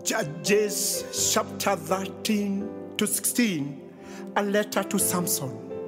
Judges chapter 13 to 16, a letter to Samson.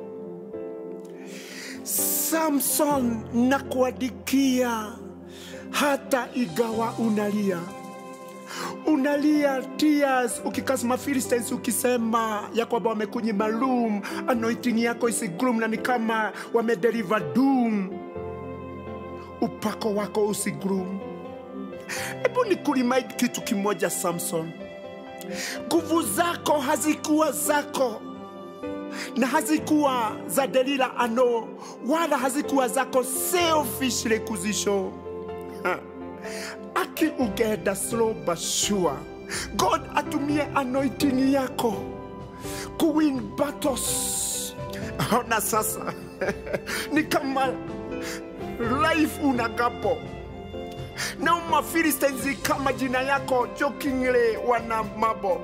Samson, nakuadikia hata igawa unalia unalia tears ukikasema Philistines ukisema ya kwamba wamekunyima room anointing yako isigrum na ni kama wamedeliver doom upako wako usigrum hebu ni kurimind kitu kimoja samson nguvu zako hazikuwa zako na hazikuwa za delila ano wala hazikuwa zako selfishly kuzishow Ha. aki ugeenda slow but sure god atumie anointing yako kuwin battles ona sasa ni kama life unagapo na umafilistines kama jina yako jokingly wana mabo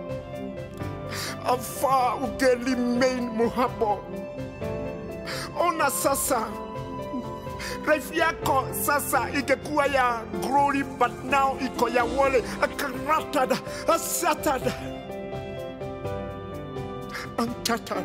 afa ugelimain muhabo ona sasa life yako sasa ingekuwa ya glory but now iko ya wole akaratada asatada antatada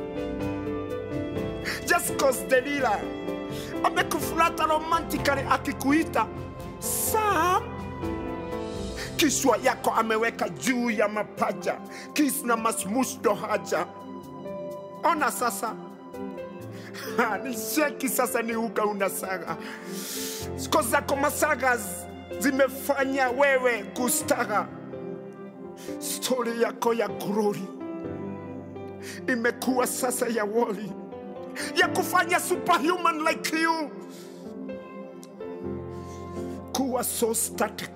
just cause delila amekufurata romantically akikuita sam kishwa yako ameweka juu ya mapaja kis na masmushdo haja ona sasa Ha, ni sheki sasa ni uga unasaga siko zako masaga z- zimefanya wewe kustaga stori yako ya glory imekuwa sasa ya woli ya kufanya superhuman like you kuwa so static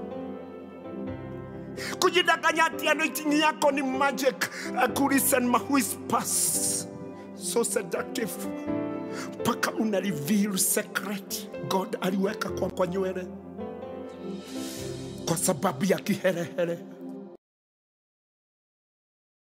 kujidanganya ati anointing yako ni magic akulisen mahuispas so seductive mpaka una reveal secret god aliweka kwa, kwa nywele kwa sababu ya kiherehere